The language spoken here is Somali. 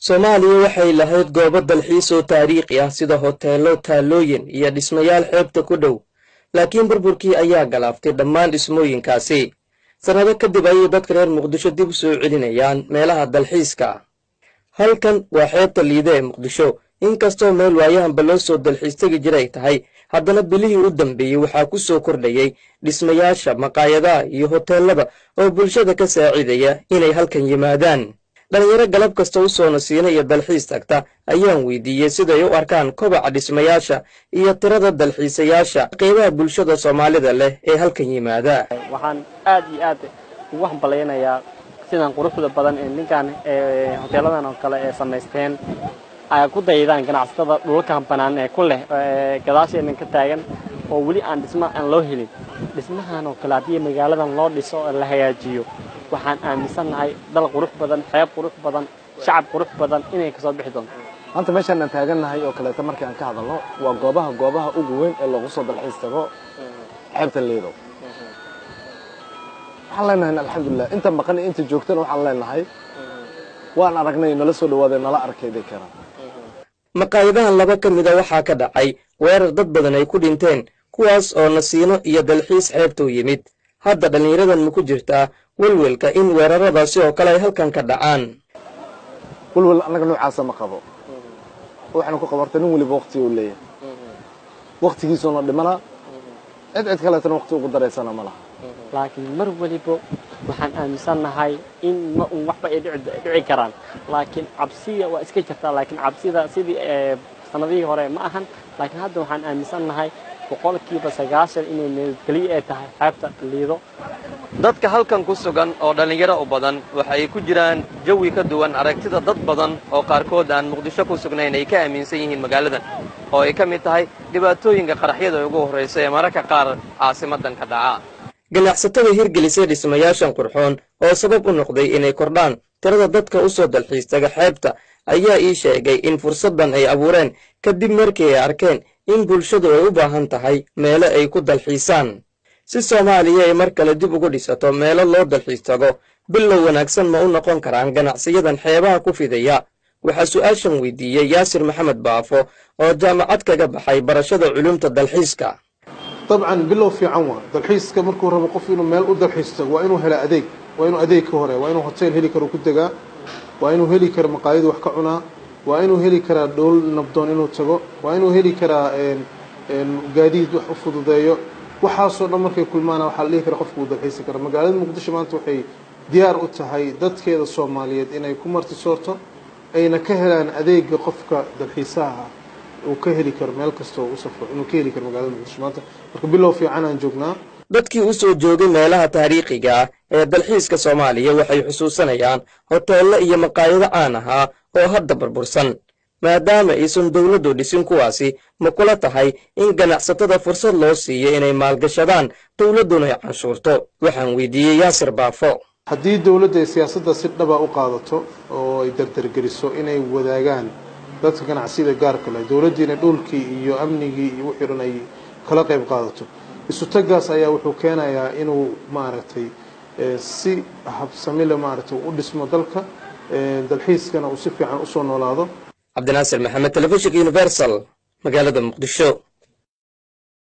soomaaliya waxay lahayd goobo dalxiis oo taariikhi ah sida hoteello taalooyin iyo dhismayaal xeebta ku dhow laakiin burburkii ayaa galaaftay dhammaan dhismooyinkaasi sannado kadib ayay dadka reer muqdisho dib u soo celinayaan meelaha dalxiiska halkan waa xeebta liide ee muqdisho inkastoo meel waayahanba loo soo dalxiis tegi jiray tahay haddana bilihii u dambeeyey waxaa ku soo kordhayay dhismayaasha maqaayadaha iyo hoteellada oo bulshada ka saacidaya inay halkan yimaadaan dhallinyaro galab kasta u soo nasiina iyo dalxiis tagta ayaan weydiiyey siday u arkaan kobaca dhismayaasha iyo tirada dalxiisayaasha qeybaha bulshada soomaalida leh ee halkan yimaada waxaan aad iyo aad ugu hambalaynayaa sidan quruxda badan ee ninkan hoteeladan oo kale ee samaysteen ay ku daydaan ganacsatada dhulalkan banaan ee ku leh gadaasheenan ka taagan oo weli aan dhisma aan loo helin dhismahan oo kale haddii magaaladan loo dhiso oo la hagaajiyo waxaan aaminsannahay dal qurux badan xeeb qurux badan shacab qurux badan inay kasoo bixi doonto maanta meeshaan aan taagannahay oo kaleeto markii aan ka hadalno waa goobaha goobaha ugu weyn ee loogu soo dalxiis tago xeebta liido waxaan leenahay alxamdulilah inta maqan iyo inta joogtana waxaan leenahay waan aragnay nala soo dhawaadee nala arkayday karaan maqaayadahan laba ka mida waxaa ka dhacay weerar dad badan ay ku dhinteen kuwaas oo nasiino iyo dalxiis xeebtuu yimid hadda dhallinyaradan ma ku jirtaa welwelka in weeraradaasi oo kale ay halkan ka dhacaan welwel annaga noocaasa ma qabo waxaanu ku qabarta nin weliba wakti uu leeyahay waktigiisuuna dhimana cid cid kaleetana wakti ugu daraysana ma laha laakiin mar weliba waxaan aaminsannahay in ma un waxba ay dhici karaan laakiin cabsiya waa iska jirtaa laakiin cabsida sidii sanadihii hore ma ahan laakiin hadda waxaan aaminsannahay boqolkiiba sagaashan inay nabadgelyo ay tahay xeebta liido dadka halkan ku sugan oo dhallinyaro u badan waxay ku jiraan jawi ka duwan aragtida dad badan oo qaarkood aan muqdisho ku sugnayn ay ka aaminsan yihiin magaaladan oo ay ka mid tahay dhibaatooyinka qaraxyada ugu horraysa ee mararka qaar caasimadan ka dhaca ganacsatada hirgelisay dhismayaashan qurxoon oo sabab u noqday inay kordhaan tirada dadka u soo dalxiis taga xeebta ayaa ii sheegay in fursaddan ay abuureen kadib markii ay arkeen in bulshadu ay u baahan tahay meelo ay ku dalxiisaan si soomaaliya ay mar kale dib ugu dhisato meelo loo dalxiis tago bilow wanaagsan ma u noqon karaan ganacsiyadan xeebaha ku fidaya waxaa su'aashan weydiiyey yaasir maxamed baafo oo jaamacad kaga baxay barashada culumta dalxiiska dabcan bilow fiican waa dalxiiska markuu rabo qof inuu meel u dalxiis tago waa inuu hela adeeg waa inuu adeeg ka hore waa inuu hotel heli karo ku degaa waa inuu heli karo maqaayadu wax ka cunaa waa inuu heli karaa dhowl nabdoon inuu tago waa inuu heli karaa gaadiid wax u fududeeyo waxaasoo dhan markay kulmaana waxaa la dhihi kara qofku uu dalxiisi kara magaalada muqdisho maanta waxay diyaar u tahay dadkeeda soomaaliyeed inay ku martisoorto ayna ka helaan adeega qofka dalxiisaha ah uu ka heli karo meel kasta oo u safro inuu ka heli karo magaalada muqdisho maanta marka bilow fiican aan joognaa dadkii u soo joogay meelaha taariikhiga ah ee dalxiiska soomaaliya waxay xusuusanayaan hoteello iyo maqaayado caan ahaa oo hadda burbursan maadaama aysan dowladdu dhisin kuwaasi ma kula tahay in ganacsatada fursad loo siiyo inay maalgashadaan dowladduna ay canshuurto waxaan weydiiyey yaasir baafo haddii dowladda ay siyaasadda si dhaba u qaadato oo ay dardargeliso inay wadaagaan dadka ganacsiyada gaarka leh dowladdiina dhulkii iyo amnigii iyo wixii dhan ay kala qayb qaadato isutagaas ayaa wuxuu keenayaa inuu maaragtay si habsamile maaragtay u dhismo dalka dalxiiskana uu si fiican usoo noolaado cabdinaasir maxamed telefishinka universal magaalada muqdisho